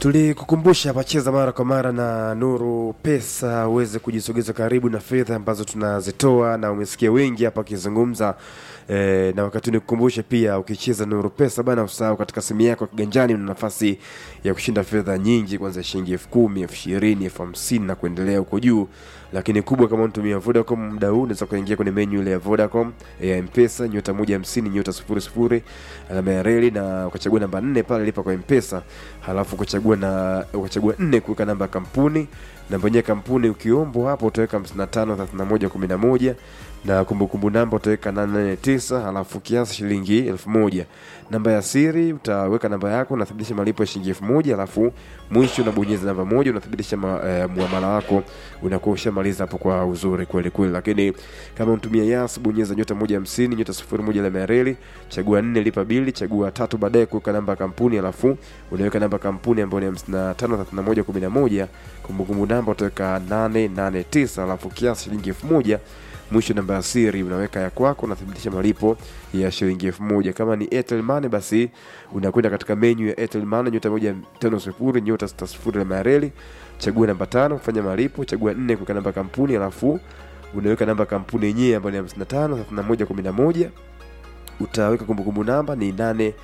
tulikukumbusha hapa cheza mara kwa mara na nuru pesa uweze kujisogeza karibu na fedha ambazo tunazitoa na umesikia wengi hapa wakizungumza e, na wakati nikukumbushe pia ukicheza nuru pesa bana usahau katika simu yako kiganjani una nafasi ya kushinda fedha nyingi kwanza shilingi elfu kumi elfu ishirini elfu hamsini na kuendelea huko juu lakini kubwa kama unatumia vodacom muda huu unaweza kuingia kwenye menyu ile ya vodacom ya mpesa nyota moja hamsini nyota sifuri sifuri alama ya reli na ukachagua namba nne pale lipa kwa mpesa halafu ukachagua na ukachagua nne kuweka namba ya kampuni namba yenyewe kampuni ukiombwa hapo utaweka 55 31 11 na kumbukumbu namba utaweka 889 halafu kiasi shilingi elfu moja namba ya siri utaweka namba yako unathibitisha malipo ya shilingi elfu moja halafu mwisho unabonyeza namba moja unathibitisha ma, eh, muamala wako unakuwa ushamaliza hapo kwa uzuri kweli kweli lakini kama unatumia yas bonyeza nyota moja hamsini nyota sifuri moja alama ya reli chagua nne lipa bili chagua tatu baadaye kuweka namba ya kampuni halafu unaweka namba ya kampuni ambayo ni hamsini na tano thelathini na moja kumi na moja kumbukumbu namba utaweka nane nane tisa halafu kiasi shilingi elfu moja mwisho namba ya siri unaweka ya kwako unathibitisha malipo ya shilingi elfu moja kama ni Airtel Money basi unakwenda katika menyu ya Airtel Money nyota moja tano sifuri nyota sita sifuri alama ya reli chagua namba tano fanya malipo chagua nne kuweka namba ya kampuni alafu unaweka namba ya kampuni yenyewe ambayo ni hamsini na tano thelathini na moja kumi na moja utaweka kumbukumbu namba ni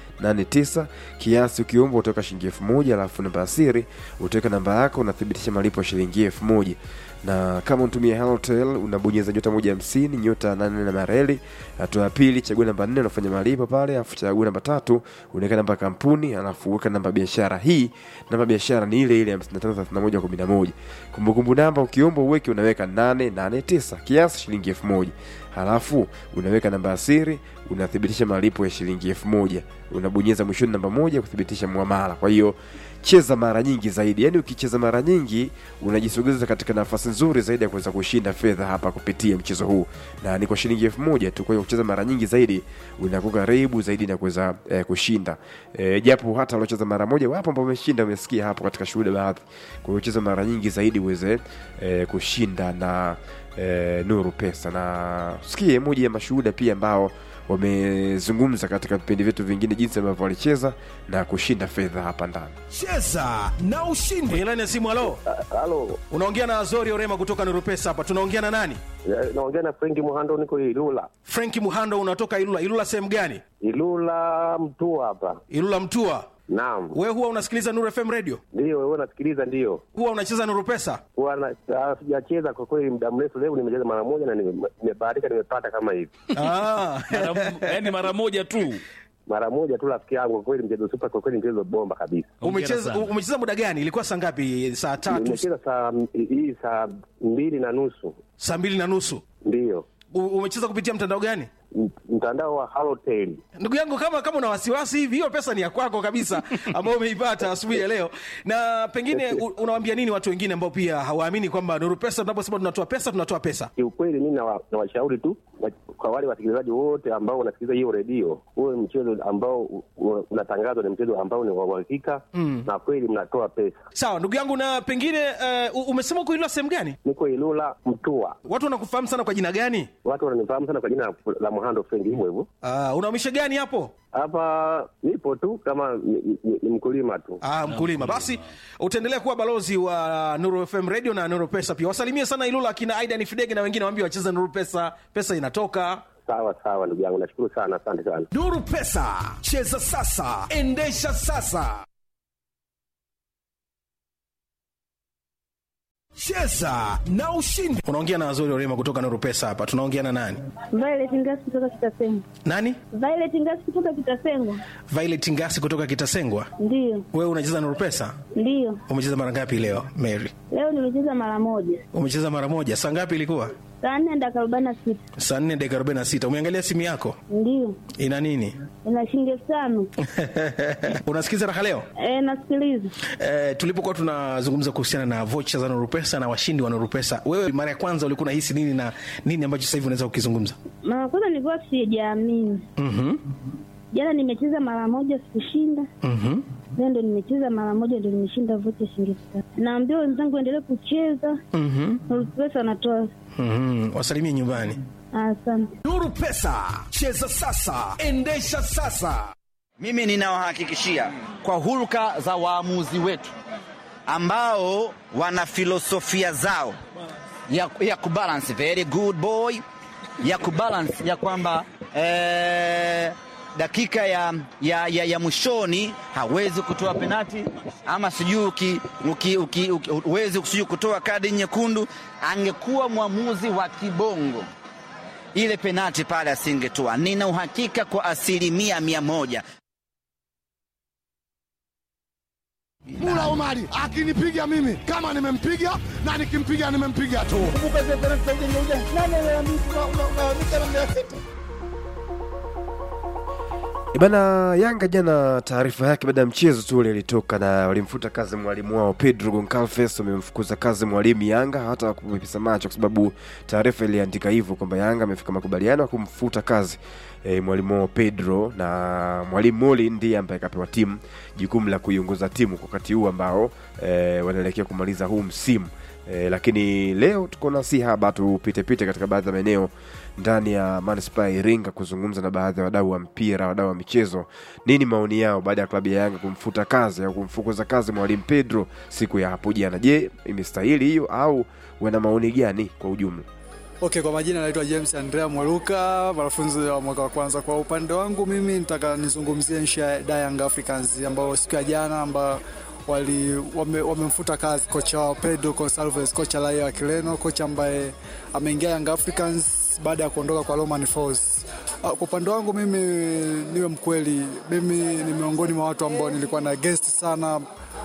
889 kiasi ukiomba utaweka shilingi elfu moja alafu namba ya siri utaweka namba yako unathibitisha malipo ya shilingi elfu moja na kama unatumia Halotel unabonyeza nyota moja hamsini nyota nane na mareli hatua ya pili chagua namba nne unafanya malipo pale alafu chagua namba tatu unaweka namba ya kampuni alafu weka namba ya biashara hii namba ya biashara ni ile ile 553111 kumbukumbu namba ukiomba uweke unaweka 889 kiasi shilingi elfu moja halafu unaweka namba ya siri unathibitisha malipo ya shilingi elfu moja unabonyeza mwishoni namba moja kuthibitisha muamala kwa hiyo cheza mara nyingi zaidi yaani ukicheza mara nyingi unajisogeza katika nafasi nzuri zaidi ya kuweza kushinda fedha hapa kupitia mchezo huu na ni kwa shilingi elfu moja tu kwa hiyo kucheza mara nyingi zaidi unakuwa karibu zaidi na kuweza eh, kushinda eh, japo hata waliocheza mara moja wapo ambao wameshinda umesikia hapo katika shuhuda baadhi kwa hiyo cheza mara nyingi zaidi uweze eh, kushinda na eh, nuru pesa na sikie moja ya mashuhuda pia ambao wamezungumza katika vipindi vyetu vingine jinsi ambavyo walicheza na kushinda fedha hapa ndani cheza na ushindi kwenye laini ya simu halo Halo, unaongea na azori orema kutoka nurupesa hapa tunaongea na nani eh, naongea na Frenki Muhando, niko Ilula. frenki muhando unatoka ilula ilula sehemu gani Ilula mtu hapa. ilula mtua Naam, we huwa unasikiliza nuru fm radio ndio wewe nasikiliza, ndio huwa unacheza nuru pesa huwa na- ah, sijacheza kwa kweli muda mrefu. Leo nimecheza mara moja na nime- nimebahatika, nimepata kama hivi ah. yani mara moja tu mara moja tu, rafiki yangu. Kwa kweli mchezo super, kwa kweli mchezo bomba kabisa. umecheza sana. umecheza muda gani ilikuwa saa ngapi saa tatu Nimecheza saa hii saa mbili na nusu, saa mbili na nusu ndio U- umecheza kupitia mtandao gani M- mtandao wa Halotel. ndugu yangu kama kama una wasiwasi hivi hiyo pesa ni ya kwako kabisa ambayo umeipata asubuhi ya leo na pengine u- unawaambia nini watu wengine ambao pia hawaamini kwamba nuru pesa tunaposema tunatoa pesa tunatoa pesa Kiukweli mimi nawa- nawashauri tu wa- kwa wale wasikilizaji wote ambao wanasikiliza hiyo redio, huwe mchezo ambao u- u- unatangazwa ni mchezo ambao ni wa uhakika na kweli mnatoa pesa. sawa ndugu yangu na pengine uh, umesema uko Ilula sehemu gani Niko Ilula Mtua, watu wanakufahamu sana kwa jina gani watu wananifahamu sana kwa jina la- la Muhando Frenki, hivyo hivyo. uh, unaumisha gani hapo Hapa nipo tu kama ni, ni, ni mkulima tu. Ah, mkulima basi utaendelea kuwa balozi wa nuru fm radio na nuru pesa pia wasalimie sana ilula akina aidan fidege na wengine waambie wacheze nuru pesa pesa inatoka Sawa sawa, ndugu yangu, nashukuru sana, asante sana. nuru pesa cheza sasa endesha sasa cheza na ushindi unaongea na wazuri orema kutoka nuru pesa hapa tunaongea na nani Violet Ngasi kutoka Kitasengwa. nani Violet Ngasi kutoka Kitasengwa. violet ngasi kutoka kitasengwa Ndiyo, wewe unacheza nuru pesa ndiyo. umecheza mara ngapi leo mary Leo nimecheza mara moja. umecheza mara moja saa ngapi ilikuwa Saa nne dakika arobaini na sita. saa nne dakika arobaini na sita umeangalia simu yako Ndiyo. ina nini Ina shilingi elfu tano. unasikiza raha leo E, nasikiliza. Eh, tulipokuwa tunazungumza kuhusiana na vocha za nurupesa na washindi wa nurupesa wewe mara ya kwanza ulikuwa unahisi nini na nini ambacho sasa hivi unaweza kukizungumza Mara kwanza nilikuwa sijaamini. mm-hmm. Jana nimecheza mara moja sikushinda. Mm-hmm. Leo ndo nimecheza mara moja ndo nimeshinda vocha shilingi elfu tano. Naambia wenzangu endelee kucheza. Mm-hmm. Nuru Pesa anatoa. Mm-hmm. wasalimie nyumbani Asante. nuru pesa cheza sasa endesha sasa Mimi ninawahakikishia kwa hulka za waamuzi wetu ambao wana filosofia zao ya, ya kubalance very good boy ya kubalance ya kwamba eh, dakika ya, ya, ya, ya mwishoni hawezi kutoa penati ama sijui uki- uki- uki- uki- huwezi sijui kutoa kadi nyekundu. Angekuwa mwamuzi wa kibongo ile penati pale asingetoa. Nina uhakika kwa asilimia mia moja. Mula Omari akinipiga mimi kama nimempiga na nikimpiga nimempiga tu. Bana Yanga jana, taarifa yake baada ya mchezo tu ule ilitoka, na walimfuta kazi mwalimu wao Pedro Goncalves, wamemfukuza kazi mwalimu Yanga hata kupepesa macho, kwa sababu taarifa iliandika hivyo kwamba Yanga amefika makubaliano ya kumfuta kazi e, mwalimu wao Pedro, na mwalimu Moli ndiye ambaye kapewa timu jukumu la kuiongoza timu kwa wakati huu ambao e, wanaelekea kumaliza huu msimu. E, lakini leo tuko na si haba tupitepite katika baadhi ya maeneo ndani ya manispaa ya Iringa kuzungumza na baadhi ya wadau wa mpira, wadau wa michezo, nini maoni yao baada ya klabu ya Yanga kumfuta kazi au kumfukuza kazi mwalimu Pedro siku ya hapo jana. Je, imestahili hiyo au wana maoni gani kwa ujumla? Okay, kwa majina naitwa James Andrea Mwaluka, mwanafunzi wa mwaka wa kwanza. Kwa upande wangu mimi nitaka nizungumzie nchi ya Da Young Africans ambao siku ya jana ambao wali wame- wamemfuta kazi kocha wao Pedro Gonçalves, kocha raia wa Kireno, kocha ambaye ameingia Young Africans baada ya kuondoka kwa Romain Folz. Ah, Kwa upande wangu mimi niwe mkweli, mimi ni miongoni mwa watu ambao nilikuwa na against sana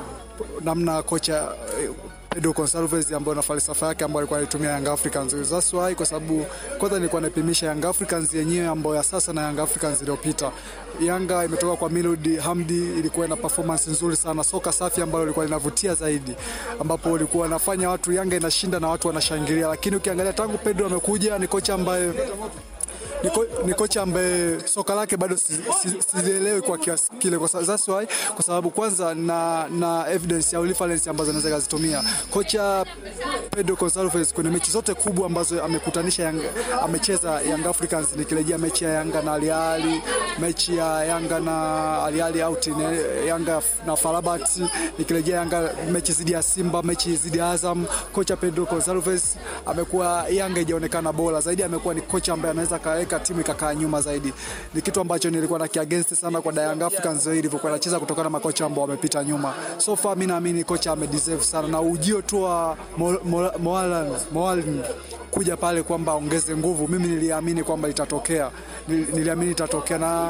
namna kocha eh, Pedro Gonçalves ambayo na falsafa yake ambayo alikuwa anaitumia Young Africans. That's why kwa sababu kwanza nilikuwa naipimisha Young Africans yenyewe ambayo ya sasa na Young Africans iliyopita. Yanga imetoka kwa Milud Hamdi, ilikuwa ina performance nzuri sana, soka safi ambalo lilikuwa linavutia zaidi, ambapo ulikuwa wanafanya watu Yanga inashinda na watu wanashangilia, lakini ukiangalia tangu Pedro amekuja ni kocha ambaye ni, ko, ni kocha ambaye soka lake bado sizielewi si, si sizielewi kwa kiasi kile, kwa sababu that's why, kwa sababu kwanza na, na evidence au reference ambazo anaweza kazitumia kocha Pedro Gonçalves kwenye mechi zote kubwa ambazo amekutanisha Yanga, amecheza Young Africans, nikirejea mechi ya Yanga na Al Ahly, mechi ya Yanga na Al Ahly out ni Yanga na Farabat, nikirejea Yanga mechi zidi ya Simba, mechi zidi ya Azam, kocha Pedro Gonçalves amekuwa Yanga ijaonekana bora zaidi, amekuwa ni kocha ambaye anaweza kaweka timu ikakaa nyuma zaidi. Ni kitu ambacho nilikuwa na kiagainst sana kwa Young Africans zaidi ilivyokuwa anacheza kutokana na makocha ambao wamepita nyuma. So far mimi naamini kocha amedeserve sana na ujio tu wa Mo- Mo- Moalan Moalan kuja pale kwamba aongeze nguvu, mimi niliamini kwamba itatokea, Nil- niliamini itatokea na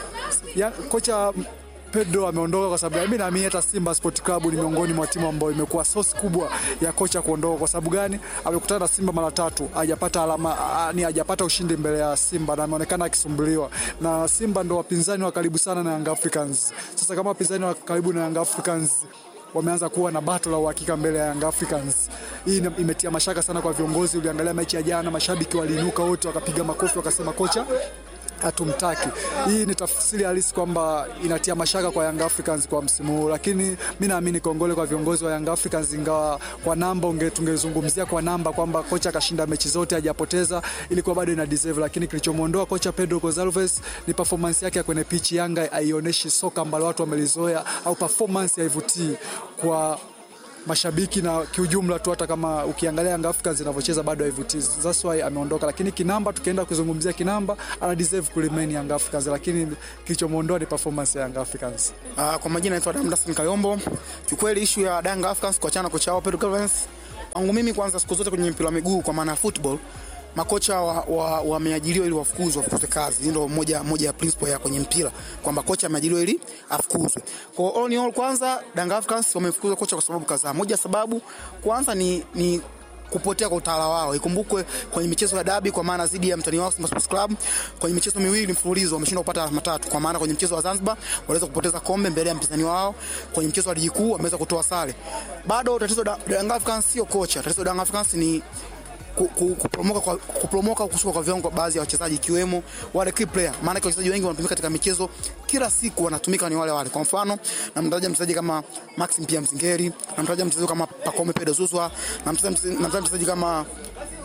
ya, kocha Pedro ameondoka kwa sababu mimi naamini hata Simba Sport Club ni miongoni mwa timu ambayo imekuwa source kubwa ya kocha kuondoka. Kwa sababu gani? Amekutana na Simba mara tatu, hajapata alama, ah, ni hajapata ushindi mbele ya Simba na ameonekana akisumbuliwa na Simba. Ndo wapinzani wa karibu sana na Young Africans. Sasa kama wapinzani wa karibu na Young Africans wameanza kuwa na bato la uhakika mbele ya Young Africans. Hii ina- imetia mashaka sana kwa viongozi. Uliangalia mechi ya jana, mashabiki waliinuka wote wakapiga makofi wakasema kocha hatumtaki. Hii ni tafsiri halisi kwamba inatia mashaka kwa Young Africans kwa msimu huu, lakini mi naamini kongole kwa viongozi wa Young Africans, ingawa kwa namba unge, tungezungumzia kwa namba kwamba kocha akashinda mechi zote hajapoteza, ilikuwa bado ina deserve, lakini kilichomwondoa kocha Pedro Gonçalves ni performance yake ya kwenye pitch. Yanga haionyeshi soka ambalo watu wamelizoea au performance haivutii kwa mashabiki na kiujumla tu, hata kama ukiangalia Young Africans inavyocheza bado haivutii. That's why ameondoka, lakini kinamba, tukienda kuzungumzia kinamba, ana deserve ku remain Young Africans, lakini kilichomwondoa ni performance ya Young Africans. Uh, kwa majina naitwa Damdasin Kayombo. Kiukweli ishu ya Young Africans kuachana na kocha wao Pedro Goncalves, kwangu mimi kwanza, siku zote kwenye mpira wa miguu, kwa maana ya football, makocha wameajiriwa wa, wameajiriwa ili wafukuzwe wafukuzwe kazi. Hii ndio moja, moja ya principle ya kwenye mpira kwamba kocha ameajiriwa ili afukuzwe. Kwa all in all, kwanza Young Africans wamefukuza kocha kwa sababu kadhaa. Moja sababu kwanza ni, ni kupotea kwa utawala wao. Ikumbukwe kwenye michezo ya dabi, kwa maana dhidi ya mtani wao Simba Sports Club, kwenye michezo miwili mfululizo wameshindwa kupata alama tatu, kwa maana kwenye mchezo wa Zanzibar waliweza kupoteza kombe mbele ya mpinzani wao, kwenye mchezo wa ligi kuu wameweza kutoa sare. Bado tatizo la Young Africans sio kocha, tatizo la Young Africans ni ku- ku- kuporomoka kwa kuporomoka kushuka kwa viwango kwa baadhi ya wachezaji ikiwemo wale key player. Maana kwa wachezaji wengi wanatumika katika michezo kila siku, wanatumika ni wale wale. Kwa mfano, namtaja mchezaji kama Maxim Pia Mzingeri, namtaja mchezaji kama Pacome Pedro Zuzwa, namtaja mchezaji namtaja mchezaji kama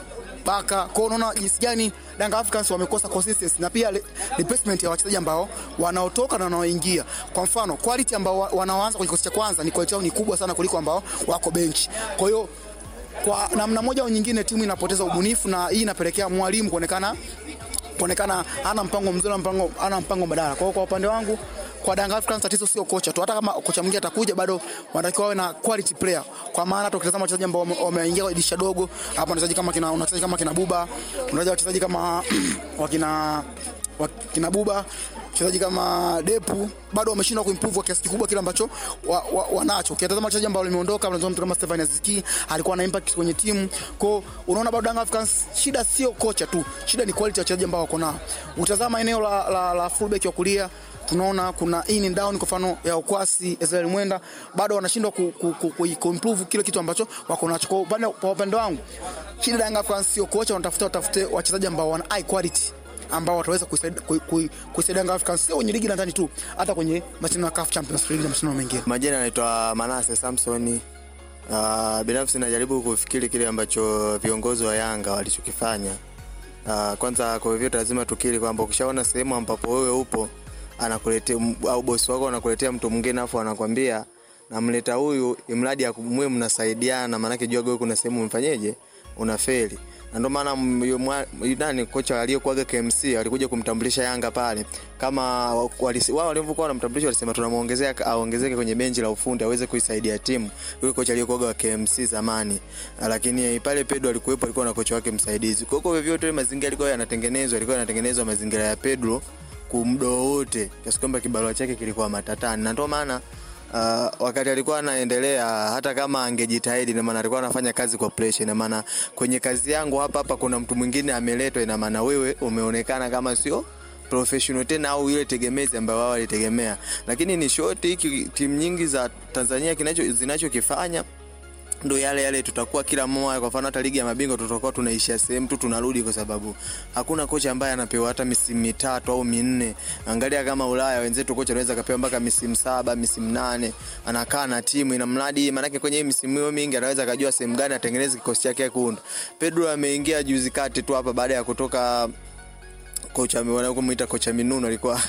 Baka. Kwa hiyo unaona jinsi gani Yanga Africans wamekosa consistency na pia re- replacement ya wachezaji ambao wanaotoka na wanaoingia. Kwa mfano, quality ambao wa- wanaoanza kwenye kikosi cha kwanza ni quality yao ni kubwa sana kuliko ambao wako bench. Kwa hiyo kwa namna moja au nyingine timu inapoteza ubunifu na hii inapelekea mwalimu kuonekana kuonekana ana mpango mzuri, ana mpango ana mpango badala. Kwa hiyo kwa upande wangu kwa Yanga Africans tatizo sio kocha tu, hata kama kocha mwingine atakuja bado wanatakiwa wawe na quality player, kwa maana hata ukitazama wachezaji ambao wame- wameingia kwenye dirisha dogo hapa, wachezaji kama kina unachezaji kama kina Buba, unachezaji wachezaji kama wakina wakina Buba wachezaji kama Depu bado wameshindwa kuimprove kwa kiasi kikubwa kile ambacho wanacho wa, wa wanacho. Ukitazama wachezaji ambao wameondoka, unazungumza mtu kama Stefan Aziki alikuwa na impact kwenye timu. Kwa hiyo unaona bado Yanga Africans shida sio kocha tu, shida ni quality ya wachezaji ambao wako nao. Utazama eneo la, la, la fullback wa kulia tunaona kuna in and down, kwa mfano ya Okwasi, Israel Mwenda bado wanashindwa ku, ku, ku, ku, ku improve kile kitu ambacho wako nacho. Kwa upande kwa upande wangu shida ya Yanga Africans sio kocha, wanatafuta watafute wachezaji ambao wana high quality ambao wataweza kuisaidia kui- kui- kuisaidia Yanga Africans sio kwenye ligi la ndani tu, hata kwenye mashindano ya CAF Champions League na mashindano mengine. Majina yanaitwa Manase Samsoni. Uh, binafsi najaribu kufikiri kile ambacho viongozi wa Yanga walichokifanya. Uh, kwanza kwa hivyo lazima tukiri kwamba ukishaona sehemu ambapo wewe upo anakuletea au bosi wako anakuletea mtu mwingine afu anakwambia namleta huyu imradi mwe mnasaidiana, maanake jua wewe kuna sehemu umfanyeje unafeli na ndio maana m- yu- mwa- nani kocha aliyekuaga KMC alikuja kumtambulisha Yanga pale kama wa- walisi- wao walivyokuwa wanamtambulisha walisema tunamuongezea aongezeke kwenye benchi la ufundi aweze kuisaidia timu yule kocha aliyekuaga wa KMC zamani lakini pale Pedro alikuwepo alikuwa na kocha wake msaidizi kwa hiyo kwa vyovyote mazingira yalikuwa yanatengenezwa yalikuwa yanatengenezwa mazingira ya Pedro kumdo wote kiasi kwamba kibarua chake kilikuwa matatani na ndio maana Uh, wakati alikuwa anaendelea hata kama angejitahidi ina maana alikuwa anafanya kazi kwa pressure ina maana kwenye kazi yangu hapa hapa kuna mtu mwingine ameletwa ina maana wewe umeonekana kama sio professional tena au ile tegemezi ambayo wao walitegemea lakini ni short hiki timu nyingi za Tanzania kinacho zinachokifanya ndo yale yale tutakuwa kila mmoja kwa mfano hata ligi ya mabingwa tutakuwa tunaishia sehemu tu tunarudi kwa sababu hakuna kocha ambaye anapewa hata misimu mitatu au minne angalia kama ulaya wenzetu kocha anaweza kapewa mpaka misimu saba misimu nane anakaa na timu ina mradi maanake kwenye hii misimu hiyo mingi anaweza akajua sehemu gani atengeneze kikosi chake kuunda pedro ameingia juzi kati tu hapa baada ya kutoka kocha wanamuita kocha Minuno alikuwa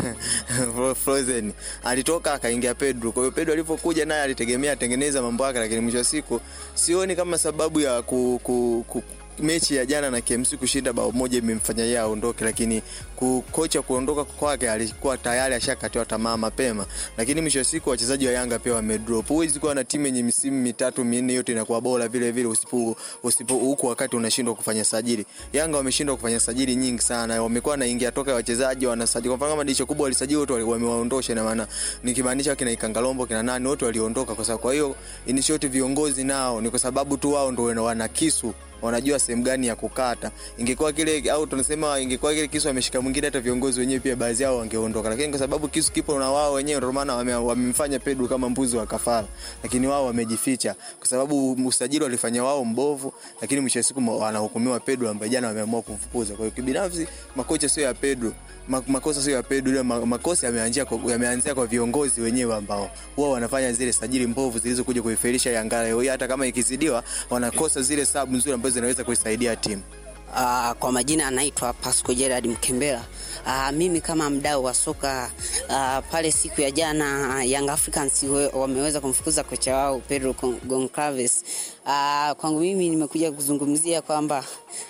frozen, alitoka akaingia Pedro. Kwa hiyo Pedro alipokuja naye alitegemea atengeneza mambo yake, lakini mwisho wa siku sioni kama sababu ya ku, ku, ku mechi ya jana na KMC kushinda bao moja imemfanya yeye aondoke, lakini ku, kocha kuondoka kwake alikuwa tayari ashakatiwa tamaa mapema, lakini mwisho wa siku wachezaji wa Yanga pia wamedrop. Huwezi kuwa na timu yenye misimu mitatu minne yote inakuwa bora vile vile usipo usipo huku wakati unashindwa kufanya sajili. Yanga wameshindwa kufanya sajili nyingi sana, wamekuwa naingia toka wachezaji wanasajili. Kwa mfano kama dirisha kubwa walisajili wote wali- wamewaondosha, ina maana nikimaanisha kina Ikangalombo kina nani wote waliondoka, kwa sababu kwa hiyo in short viongozi nao ni kwa sababu tu wao ndio wana kisu wanajua sehemu gani ya kukata. Ingekuwa kile au tunasema ingekuwa kile kisu ameshika mwingine, hata viongozi wenyewe pia baadhi yao wangeondoka, lakini kwa sababu kisu kipo na wao wenyewe, ndio maana wame- wamemfanya Pedro kama mbuzi wa kafara, lakini wao wamejificha kwa sababu usajili walifanya wao mbovu, lakini mwisho wa siku ma- wanahukumiwa Pedro ambaye jana wameamua kumfukuza. Kwa hiyo kibinafsi, makocha sio ya Pedro Ma- makosa sio ya Pedro, ila ma- makosa yameanzia kwa, yameanzia kwa viongozi wenyewe ambao wao wanafanya zile sajili mbovu zilizokuja kuifelisha Yanga leo hii, hata kama ikizidiwa wanakosa zile sabu nzuri ambazo zinaweza kuisaidia timu. Uh, kwa majina anaitwa Pasco Gerard Mkembera. Uh, mimi kama mdau wa soka uh, pale siku ya jana uh, Young Africans we- wameweza kumfukuza kocha wao Pedro Gon- Goncalves. Uh, kwangu mimi nimekuja kuzungumzia kwamba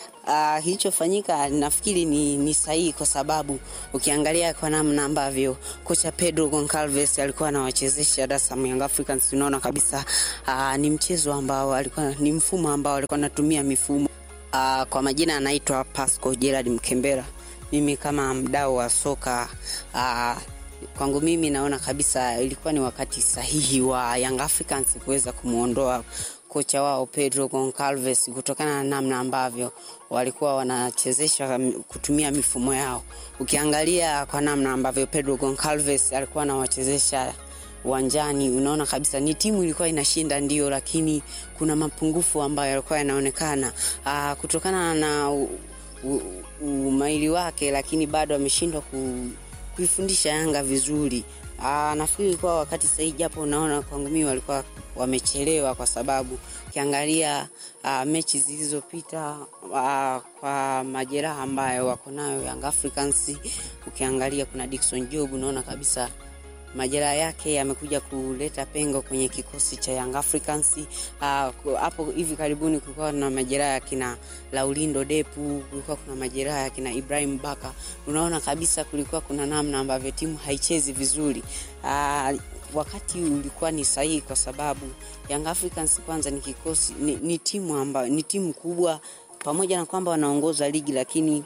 Uh, kilichofanyika nafikiri ni, ni sahihi kwa sababu ukiangalia kwa namna ambavyo kocha Pedro Goncalves alikuwa anawachezesha Dar es Salaam Young Africans, tunaona kabisa uh, ni mchezo ambao alikuwa ni mfumo ambao alikuwa anatumia mifumo Uh, kwa majina anaitwa Pasco Gerard Mkembera. Mimi kama mdau wa soka uh, kwangu mimi naona kabisa ilikuwa ni wakati sahihi wa Young Africans kuweza kumwondoa kocha wao Pedro Goncalves kutokana na namna ambavyo walikuwa wanachezesha m- kutumia mifumo yao. Ukiangalia kwa namna ambavyo Pedro Goncalves alikuwa anawachezesha uwanjani unaona kabisa ni timu ilikuwa inashinda ndio, lakini kuna mapungufu ambayo yalikuwa yanaonekana ah, kutokana na u- u- umaili wake, lakini bado ameshindwa ku, kuifundisha Yanga vizuri Aa, nafikiri ilikuwa wakati sahihi, japo unaona kwangu mimi walikuwa wamechelewa, kwa sababu ukiangalia uh, mechi zilizopita uh, kwa majeraha ambayo wako nayo Young Africans, ukiangalia kuna Dickson Job, unaona kabisa majeraha yake yamekuja kuleta pengo kwenye kikosi cha Young Africans. Ah, ku- Hapo hivi karibuni kulikuwa na majeraha ya kina Laulindo Depu, kulikuwa kuna majeraha ya kina Ibrahim Baka. Unaona kabisa kulikuwa kuna namna ambavyo timu haichezi vizuri. Ah, wakati ulikuwa ni sahihi kwa sababu Young Africans kwanza ni kikosi ni, ni timu ambayo ni timu kubwa, pamoja na kwamba wanaongoza ligi lakini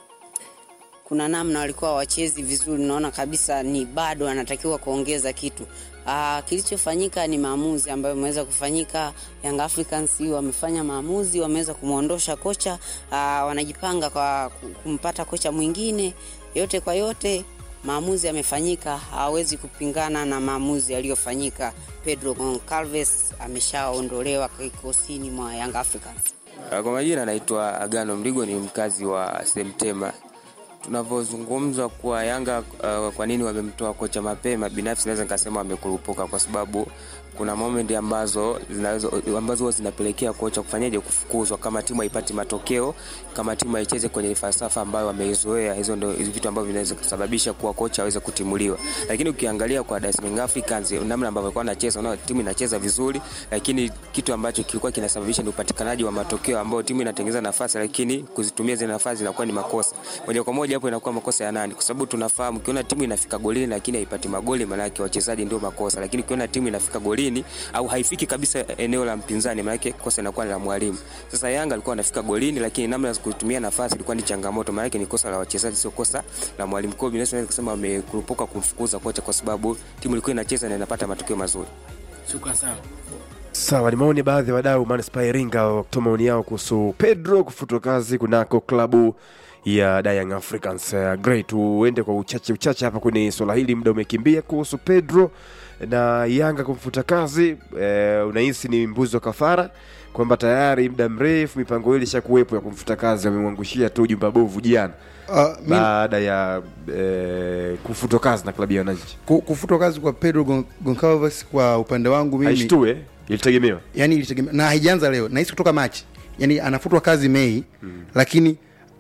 kuna namna walikuwa wachezi vizuri, naona kabisa ni bado anatakiwa kuongeza kitu. Aa, kilichofanyika ni maamuzi ambayo ameweza kufanyika. Young Africans wamefanya maamuzi, wameweza kumwondosha kocha. Aa, wanajipanga kwa ku- kumpata kocha mwingine. Yote kwa yote, maamuzi yamefanyika, hawezi kupingana na maamuzi yaliyofanyika. Pedro Goncalves ameshaondolewa kikosini mwa Young Africans. Kwa majina naitwa Agano Mligo, ni mkazi wa Semtema. Tunavyozungumza kuwa Yanga uh, kwa nini wamemtoa kocha mapema, binafsi naweza nikasema wamekurupuka, kwa sababu kuna moment ambazo zinaweza ambazo huwa zinapelekea kocha kufanyaje, kufukuzwa kama timu haipati matokeo, kama timu haicheze kwenye falsafa ambayo wameizoea. Hizo ndio vitu ambavyo vinaweza kusababisha kuwa kocha aweze kutimuliwa. Lakini ukiangalia kwa Dar es Salaam Africans, namna ambavyo walikuwa wanacheza, unaona timu inacheza vizuri, lakini kitu ambacho kilikuwa kinasababisha ni upatikanaji wa matokeo ambao timu inatengeneza nafasi, lakini kuzitumia zile nafasi zinakuwa ni makosa moja kwa moja. Hapo inakuwa makosa ya nani? Kwa sababu tunafahamu ukiona timu inafika golini lakini haipati magoli, maana yake wachezaji ndio makosa, lakini ukiona timu inafika golini au haifiki kabisa eneo la mpinzani, maana yake kosa inakuwa ni la mwalimu. Sasa Yanga alikuwa anafika golini, lakini namna ya kutumia nafasi ilikuwa ni changamoto, maana yake ni kosa la wachezaji, sio kosa la mwalimu. Kwa hiyo binafsi naweza kusema wamekurupuka kumfukuza kocha kwa sababu timu ilikuwa inacheza na inapata matokeo mazuri. Shukrani sana. Sawa, ni maoni ya baadhi ya wadau manispaa ya Iringa wakitoa maoni yao kuhusu Pedro kufutwa kazi kunako klabu ya Young Africans. Uh, great, tuende kwa uchache uchache hapa kwenye swala hili, muda umekimbia kuhusu Pedro na Yanga kumfuta kazi. Uh, unahisi ni mbuzi wa kafara kwamba tayari muda mrefu mipango hili ishakuwepo ya kumfuta kazi, wamemwangushia tu jumba bovu jana Ah, mi- baada ya eh, kufutwa kazi na klabu ya wananchi. Ku- kufutwa kazi kwa Pedro Gon- Goncalves kwa upande wangu mimi Haishtue, ilitegemewa yani ilitegemea na haijaanza leo, nahisi kutoka Machi, yani anafutwa kazi Mei lakini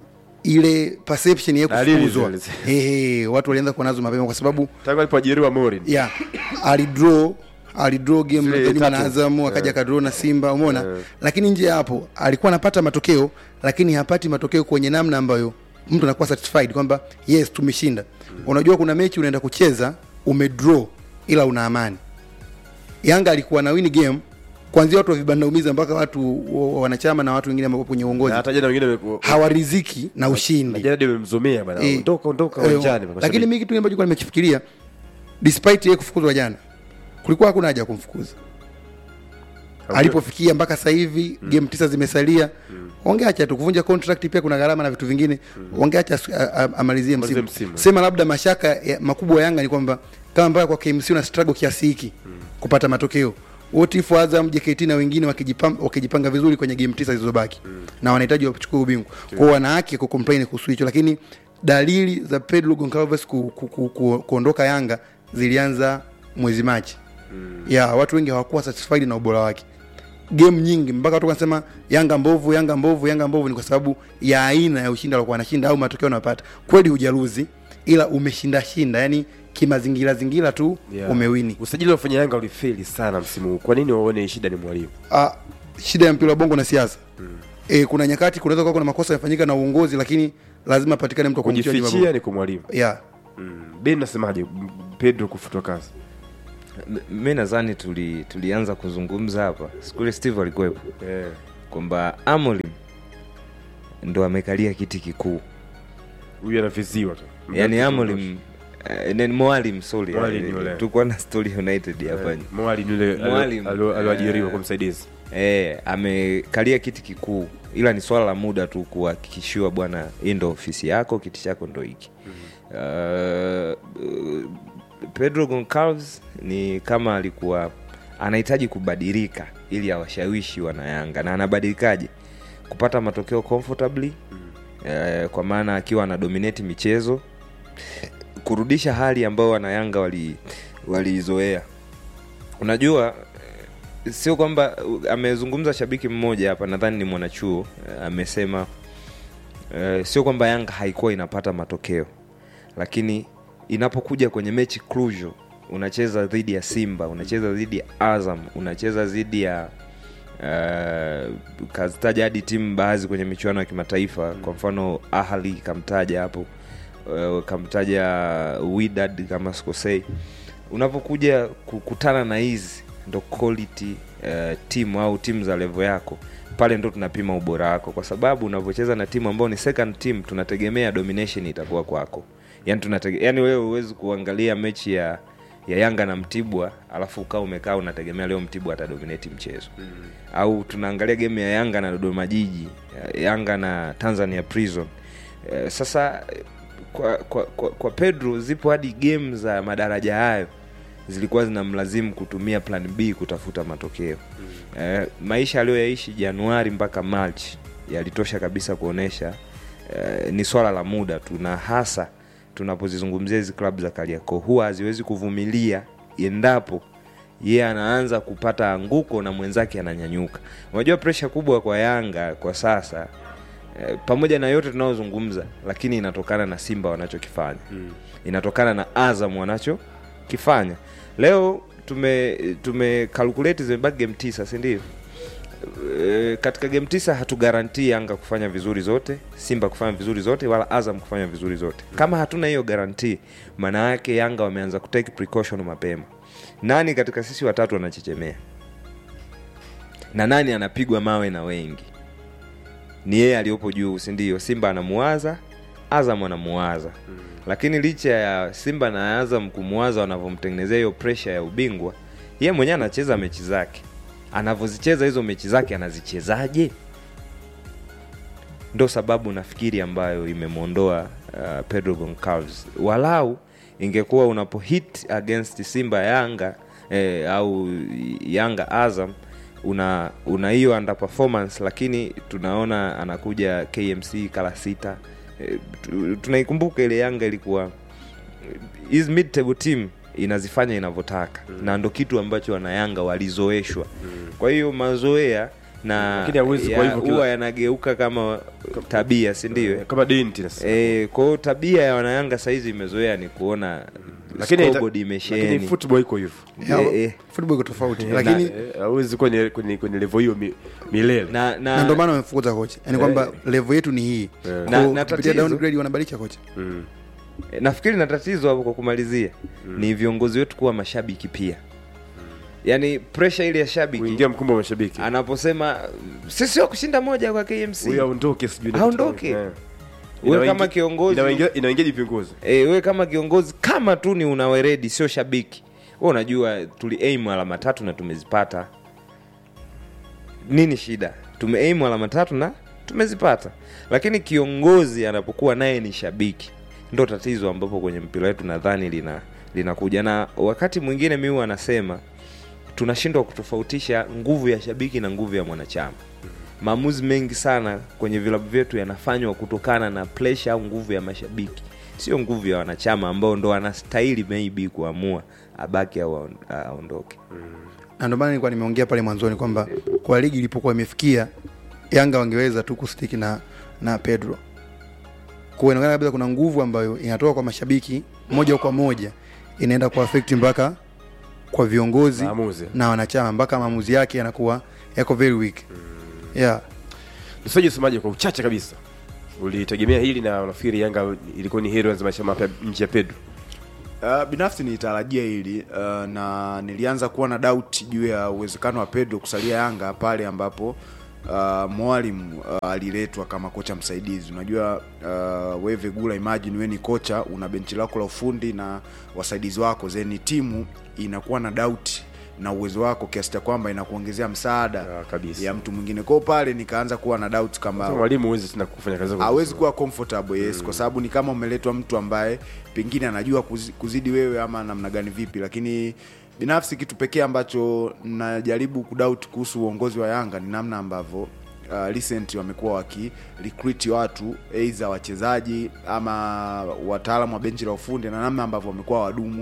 ile perception ya Dalili kufukuzwa zile. ehe, watu walianza kuwa nazo mapema kwa sababu tangu alipoajiriwa Morin yeah, alidraw alidraw game Zile dhidi na tatu. Azam akaja Yeah. akadraw na Simba, umeona lakini nje ya hapo alikuwa anapata matokeo, lakini hapati matokeo kwenye namna ambayo mtu anakuwa satisfied kwamba yes tumeshinda. Unajua kuna mechi unaenda kucheza umedraw, ila una amani. Yanga alikuwa na win game kuanzia watu wa vibanda umiza mpaka watu wa- wanachama na watu wengine ambao kwenye uongozi Na hata jana wengine wameku- hawariziki na ushindi. Na jana ndio wamemzomea bana, Eh, ondoka ondoka eh, uwanjani. Lakini mimi kitu ambacho nilikuwa nimekifikiria despite yeye kufukuzwa jana, kulikuwa hakuna haja ya kumfukuza alipofikia mpaka sasa hivi game tisa zimesalia wangeacha tu kuvunja contract pia kuna gharama na vitu vingine wangeacha asu- a- a- amalizie Amalizie msimu. msimu. sema labda mashaka ya, makubwa ya Yanga ni kwamba kama mpaka kwa KMC una struggle kiasi hiki kupata matokeo what if Azam JKT na wengine wakijipanga, wakijipanga vizuri kwenye game tisa zilizobaki na wanahitaji wachukue ubingwa kwao wana haki ya kucomplain kuhusu hicho lakini dalili za Pedro Goncalves ku, ku, ku, ku, kuondoka Yanga zilianza mwezi Machi ya watu wengi hawakuwa satisfied na ubora wake game nyingi mpaka watu wanasema Yanga mbovu, Yanga mbovu, Yanga mbovu, ni kwa sababu ya aina ya ushindi alikuwa anashinda au matokeo unayopata. Kweli hujaruzi, ila umeshinda shinda, yani kimazingira zingira tu Yeah. umewini. Usajili wa wafanya Yanga ulifeli sana msimu huu. Kwa nini waone shida ni mwalimu? Ah, shida ya mpira wa bongo na siasa e, kuna nyakati kunaweza kuwa kuna makosa yamefanyika na uongozi, lakini lazima patikane mtu wa kumtia nyuma Kujifichia bongo. ni kwa mwalimu. yeah. Mm. Ben nasemaje M- Pedro kufutwa kazi? M- mi nadhani tuli, tulianza kuzungumza hapa siku ile Steve alikuwepo yeah. kwamba Amorim ndo amekalia kiti kikuu Huyu anaviziwa tu. yani Amorim eh, ni Mwalim sorry Mwalim eh, yule. tulikuwa na story United hapa Eh, Mwalim yule alo- Mwalim, alo- aloajiriwa eh, kwa msaidizi. eh, amekalia kiti kikuu ila ni swala la muda tu kuhakikishiwa bwana hii ndo ofisi yako kiti chako ndo hiki uh, uh, Pedro Goncalves ni kama alikuwa anahitaji kubadilika ili awashawishi wanayanga na anabadilikaje kupata matokeo comfortably eh, kwa maana akiwa ana dominate michezo kurudisha hali ambayo wanayanga wali waliizoea unajua eh, sio kwamba amezungumza shabiki mmoja hapa nadhani ni mwanachuo eh, amesema eh, sio kwamba yanga haikuwa inapata matokeo lakini inapokuja kwenye mechi crucial unacheza dhidi ya simba unacheza dhidi ya azam unacheza dhidi ya uh, kazitaja hadi timu baadhi kwenye michuano ya kimataifa kwa mfano ahli kamtaja hapo uh, kamtaja widad kama sikosei unapokuja kukutana na hizi ndo quality uh, timu au timu za levo yako pale ndo tunapima ubora wako kwa sababu unavyocheza na timu ambao ni second team tunategemea domination itakuwa kwako yani, tunatege, yani wewe huwezi kuangalia mechi ya ya yanga na mtibwa alafu ukaa umekaa unategemea leo mtibwa atadominate mchezo mm. au tunaangalia game ya yanga na dodoma jiji yanga na tanzania prison eh, sasa kwa, kwa, kwa, kwa pedro zipo hadi game za madaraja hayo zilikuwa zinamlazimu kutumia plan b kutafuta matokeo mm. eh, maisha aliyoyaishi januari mpaka march yalitosha kabisa kuonyesha eh, ni swala la muda tu na hasa tunapozizungumzia hizi klabu za kariakoo huwa haziwezi kuvumilia endapo yeye yeah, anaanza kupata anguko na mwenzake ananyanyuka unajua presha kubwa kwa yanga kwa sasa eh, pamoja na yote tunayozungumza lakini inatokana na simba wanachokifanya mm. inatokana na azam wanachokifanya leo tume tume calculate zimebaki game tisa sindio e, katika game tisa hatugarantii yanga kufanya vizuri zote simba kufanya vizuri zote wala azam kufanya vizuri zote kama hatuna hiyo garantii maana yake yanga wameanza kutake precaution mapema nani katika sisi watatu anachechemea na nani anapigwa mawe na wengi ni yeye aliyopo juu sindio simba anamuwaza azam anamuwaza mm. lakini licha ya simba na azam kumuwaza wanavyomtengenezea hiyo presha ya ubingwa yeye mwenyewe anacheza mechi zake anavyozicheza hizo mechi zake anazichezaje ndo sababu nafikiri ambayo imemwondoa uh, pedro goncalves walau ingekuwa unapo hit against simba yanga eh, au yanga azam una una hiyo under performance lakini tunaona anakuja kmc kala sita eh, tunaikumbuka ile yanga ilikuwa hizi mid table team inazifanya inavyotaka mm. na ndo kitu ambacho wanayanga walizoeshwa mm. kwa hiyo mazoea na huwa yanageuka kama tabia sindio kama dinti e, kwao tabia ya wanayanga sahizi imezoea ni kuona lakini imesheni football iko hivyo yeah, football iko tofauti lakini hawezi kwenye kwenye, kwenye level hiyo mi, milele na, na, na ndio maana wamefukuza kocha yani kwamba level yetu ni hii yeah. na, na kupitia downgrade wanabadilisha kocha mm nafikiri na tatizo hapo kwa kumalizia mm. ni viongozi wetu kuwa mashabiki pia mm. yaani presha ile ya shabiki kuingia mkumbo wa mashabiki anaposema sisi wa kushinda moja kwa kmc huyo aondoke sijui aondoke yeah. wewe kama kiongozi inaingiaje viongozi e, wewe kama kiongozi kama tu ni unaweredi sio shabiki we unajua tuli aim alama tatu na tumezipata nini shida tume aim alama tatu na tumezipata lakini kiongozi anapokuwa naye ni shabiki ndo tatizo ambapo kwenye mpira wetu nadhani lina linakuja na wakati mwingine mi anasema tunashindwa kutofautisha nguvu ya shabiki na nguvu ya mwanachama maamuzi mengi sana kwenye vilabu vyetu yanafanywa kutokana na presha au nguvu ya mashabiki sio nguvu ya wanachama ambao ndo anastahili maybe kuamua abaki au aondoke na ndio maana nilikuwa nimeongea pale mwanzoni kwamba kwa ligi ilipokuwa imefikia yanga wangeweza tu kustiki na na pedro kwa inaonekana kabisa kuna nguvu ambayo inatoka kwa mashabiki moja kwa moja inaenda kwa affect mpaka kwa viongozi Maamuzi. na wanachama mpaka maamuzi yake yanakuwa yako very weak mm. yeah. Msaji usemaje kwa uchache kabisa, ulitegemea hili na unafikiri Yanga ilikuwa ni hero ya maisha mapya nje ya Pedro? Uh, binafsi nilitarajia hili uh, na nilianza kuwa na doubt juu ya uwezekano wa Pedro kusalia Yanga pale ambapo uh, mwalimu uh, aliletwa kama kocha msaidizi. Unajua uh, wewe Gula, imagine wewe ni kocha, una benchi lako la ufundi na wasaidizi wako, then timu inakuwa na doubt na uwezo wako kiasi cha kwamba inakuongezea msaada ya, kabisa. ya mtu mwingine. Kwao pale nikaanza kuwa na doubt kama Sasa mwalimu huwezi tena kufanya kazi yako hawezi vizuri. kuwa comfortable yes mm. kwa sababu ni kama umeletwa mtu ambaye pengine anajua kuzi- kuzidi wewe ama namna gani vipi lakini binafsi kitu pekee ambacho najaribu kudoubt kuhusu uongozi wa yanga ni namna ambavyo uh, recent wamekuwa waki recruit watu aidha wachezaji ama wataalamu wa benchi la ufundi na namna ambavyo wamekuwa wadumu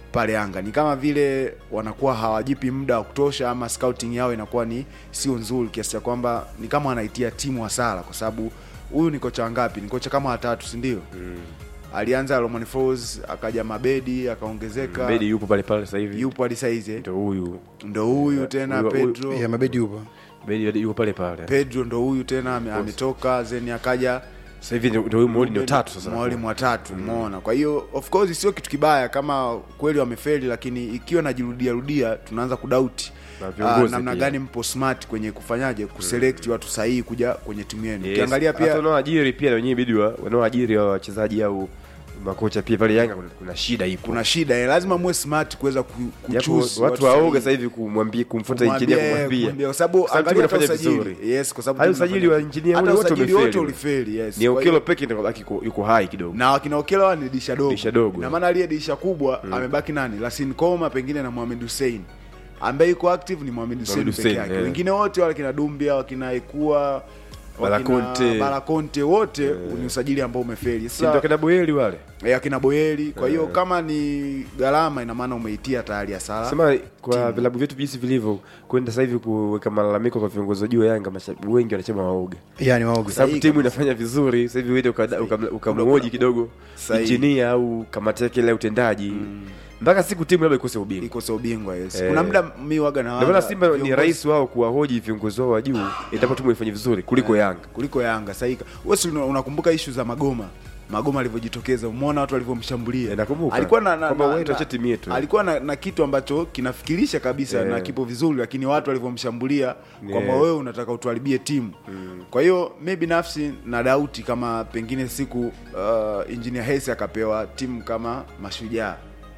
pale Yanga. Ni kama vile wanakuwa hawajipi muda wa kutosha, ama scouting yao inakuwa ni sio nzuri kiasi cha kwamba ni kama wanaitia timu hasara, kwa sababu huyu ni kocha wangapi? Ni kocha kama watatu, si ndio? Alianza Romain Folz, akaja Mabedi, akaongezeka Bedi yupo pale pale sasa hivi. yupo hadi saizi eh? Ndo huyu. ndo huyu tena Huyu- huyu- Pedro ya Mabedi yupo Bedi yupo pale pale. Pedro ndo huyu tena ame- ametoka zeni akaja Sasa hivi ndio ndio huyu Moli ndio tatu sasa. mwalimu watatu umeona kwa hiyo of course sio kitu kibaya kama kweli wamefeli lakini ikiwa najirudia rudia tunaanza kudauti Na ah, viongozi namna pia. gani mpo smart kwenye kufanyaje kuselect watu sahihi kuja kwenye timu yenu Yes. ukiangalia Hata pia wanaoajiri pia na wenyewe bidi wa- wanaoajiri wa wachezaji au makocha pia pale Yanga kuna, kuna shida ipo. kuna shida eh, lazima muwe smart kuweza ku, Japo kuchoose watu sahihi. waoga sasa hivi kumwambia kumfuata Kumwambia, injinia kumwambia kwa sababu Kwa sababu angalia timu hata inafanya usajili. vizuri. Yes, kwa sababu Hayo timu usajili inafanya- wa injinia hata wote usajili wamefeli. wote ulifeli, yes. Ni Kwa Okelo hiyo- peke ndio kabaki yuko- yuko hai kidogo. na wakina Okelo ni disha dogo, Disha dogo. na maana aliye disha kubwa amebaki nani? Lasin Koma pengine na Mohamed Hussein ambaye yuko active ni Mohamed Hussein Mohamed peke Hussein, yake. yeah. Wengine wote wale kina Dumbia, wakina Ekua, Balakonte. Balakonte wote ni usajili ambao umefeli. Si ndio kina Boyeli wale? eh, akina Boyeli. Kwa hiyo Eh. kama ni gharama, ina maana umeitia tayari hasara. Sema kwa vilabu vyetu jinsi vilivyo kwenda sasa hivi kuweka malalamiko kwa viongozi wa juu wa Yanga, mashabiki wengi wanachama waoga. Yani waoga. Kwa sababu Sahihi timu kabisa. inafanya vizuri, sasa hivi wewe uka- uka- ukamhoji kidogo Sahihi. injinia au kamati yake ile ya utendaji mpaka siku timu labda ikose ubingwa. ikose ubingwa yes. Eh. Kuna muda mi waga na Ndio maana Simba ni viongozi- rahisi wao kuwahoji viongozi wao wa juu endapo timu ifanye vizuri kuliko Yanga. kuliko Yanga sahihi. Wewe si una- unakumbuka ishu za Magoma Magoma alivyojitokeza, umeona watu walivyomshambulia. nakumbuka. Alikuwa na, na, Kwamba na, wewe na, tuache timu yetu. alikuwa na, na kitu ambacho kinafikirisha kabisa Yeah. na kipo vizuri, lakini watu walivyomshambulia kwamba Yeah. wewe unataka utuharibie timu. Kwa hiyo mi binafsi na dauti kama pengine siku uh, engineer Hersi akapewa timu kama Mashujaa,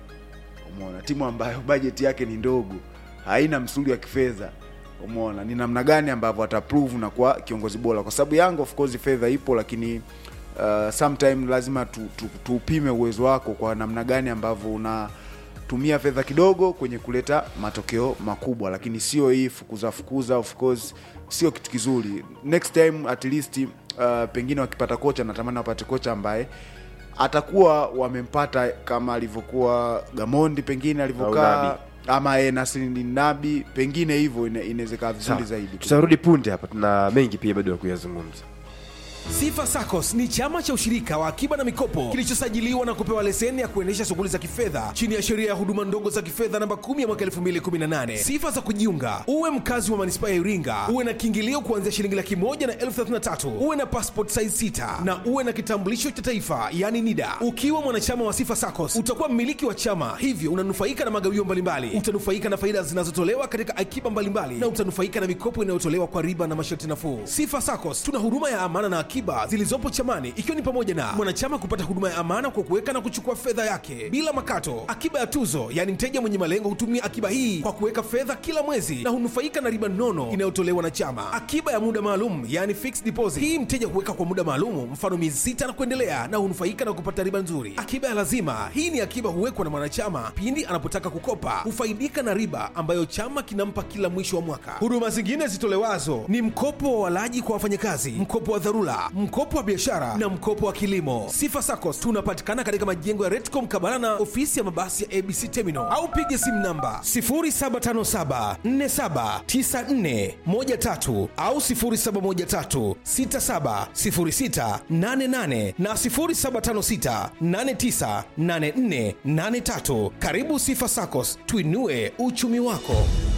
umeona timu ambayo bajeti yake ni ndogo, haina msuli wa kifedha umeona ni namna gani ambavyo ataprove na kuwa kiongozi bora, kwa sababu Yanga of course fedha ipo, lakini uh, sometime lazima tu, tu, tuupime uwezo wako kwa namna gani ambavyo unatumia fedha kidogo kwenye kuleta matokeo makubwa, lakini sio hii fukuza fukuza. Of course sio kitu kizuri. Next time at least uh, pengine wakipata kocha, natamani wapate kocha ambaye atakuwa wamempata kama alivyokuwa Gamondi pengine alivyokaa Nabi. ama e, Nasrin Nabi pengine hivyo ina- inawezekana vizuri Sawa. zaidi. Tutarudi punde hapa, tuna mengi pia bado ya kuyazungumza. Sifa SACCOS ni chama cha ushirika wa akiba na mikopo kilichosajiliwa na kupewa leseni ya kuendesha shughuli za kifedha chini ya sheria ya huduma ndogo za kifedha namba 10 ya mwaka 2018. Sifa za kujiunga: uwe mkazi wa manispaa ya Iringa, uwe na kiingilio kuanzia shilingi laki moja na elfu thelathini na tatu, uwe na passport size sita na uwe na kitambulisho cha taifa yani NIDA. Ukiwa mwanachama wa Sifa SACCOS utakuwa mmiliki wa chama, hivyo unanufaika na magawio mbalimbali, utanufaika na faida zinazotolewa katika akiba mbalimbali na utanufaika na mikopo inayotolewa kwa riba na masharti nafuu. Sifa SACCOS tuna huduma ya amana na akiba zilizopo chamani, ikiwa ni pamoja na mwanachama kupata huduma ya amana kwa kuweka na kuchukua fedha yake bila makato, akiba ya tuzo, yaani mteja mwenye malengo hutumia akiba hii kwa kuweka fedha kila mwezi na hunufaika na riba nono inayotolewa na chama, akiba ya muda maalum, yaani fixed deposit. Hii mteja huweka kwa muda maalum, mfano miezi sita na kuendelea, na hunufaika na kupata riba nzuri. Akiba ya lazima, hii ni akiba huwekwa na mwanachama pindi anapotaka kukopa, hufaidika na riba ambayo chama kinampa kila mwisho wa mwaka. Huduma zingine zitolewazo ni mkopo wa walaji kwa wafanyakazi, mkopo wa dharura, mkopo wa biashara na mkopo wa kilimo. Sifa SACCOS tunapatikana katika majengo ya Retcom Kabarana, ofisi ya mabasi ya ABC Terminal, au piga simu namba 0757479413 au 0713670688 na 0756898483. Karibu Sifa SACCOS, tuinue uchumi wako.